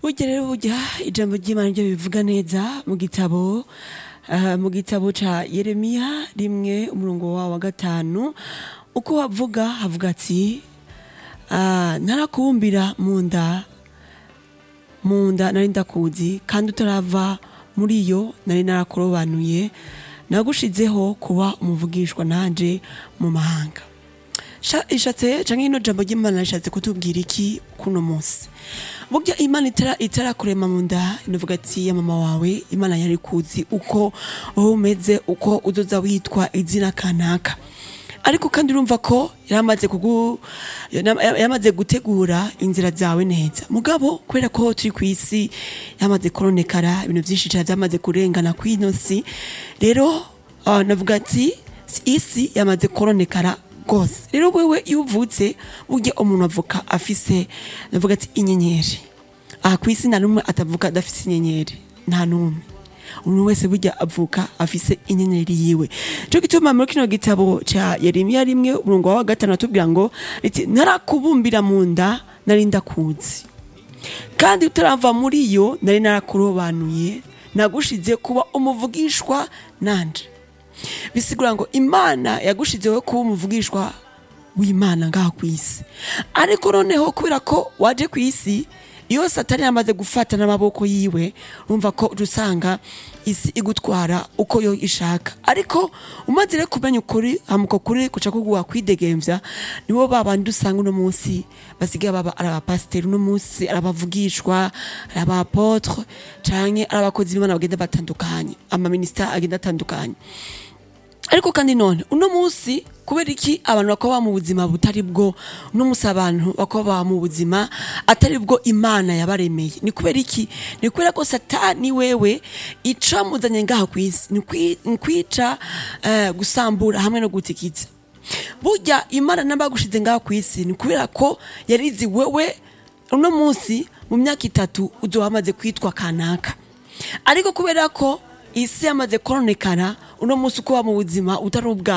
burya rero burya ijambo ry'imana ryo bivuga neza mu gitabo ah, mu gitabo ca yeremiya rimwe umurongo wawo wa gatanu uko havuga havuga ati ah, ntarakubumbira mu nda mu nda nari ndakuzi kandi utarava muri yo nari narakurobanuye nagushizeho kuba umuvugishwa nanje mu mahanga Sha- ishatse canke ino jambo ry'imana rishatse kutubwira iki kuno munsi burya imana itara itarakurema mu nda inovuga ati ya mama wawe imana yari kuzi uko wowe umeze uko uzoza witwa izina kanaka ariko kandi urumva ko yaramaze kugu yana- yamaze gutegura inzira zawe neza mugabo kubera ko turi ku isi yamaze koronekara ibintu vyinshi cane vyamaze kurengana kw'ino si rero ah, navuga ati isi yamaze koronekara rwose rero wewe iyo uvutse burya umuntu avuka afise navuga ati inyenyeri aha ku isi nta n'umwe atavuka adafise inyenyeri nta n'umwe umuntu wese burya avuka afise inyenyeri yiwe cyo gituma muri kino gitabo ca yeremiya rimwe umurongo wa gatanu atubwira ngo riti narakubumbira mu nda nari ndakuzi kandi utarava muri yo nari narakurobanuye nagushize kuba umuvugishwa nanje bisigura ngo imana yagushizeho kuba umuvugishwa w'imana ngaha ku isi ariko noneho kubera ko waje ku isi iyo satani yamaze gufata n'amaboko yiwe urumva ko usanga isi igutwara uko yo ishaka ariko umaze rero kumenya ukuri hamuko kuri kuca kuguha kwidegemvya nibo babandi usanga uno munsi basigaye baba ari abapasiteri uno munsi ari abavugishwa ari abapotre canke ari abakozi b'imana bagenda batandukanye amaministeri agenda atandukanye ariko kandi none uno munsi kubera iki abantu bakaba mu buzima butari bwo uno munsi abantu bakaba mu buzima atari bwo imana yabaremeye ni kubera iki ni kubera ko satani wewe ica muzanye ngaha ku isi ni kwi- ni kwica eh, gusambura hamwe no gutikiza burya imana n'abagushize ngaha ku isi ni kubera ko yarizi wewe uno munsi mu myaka itatu uzoba wamaze kwitwa kanaka ariko kubera ko isi yamaze koronekana uno munsi uko uba mu buzima utari ubwa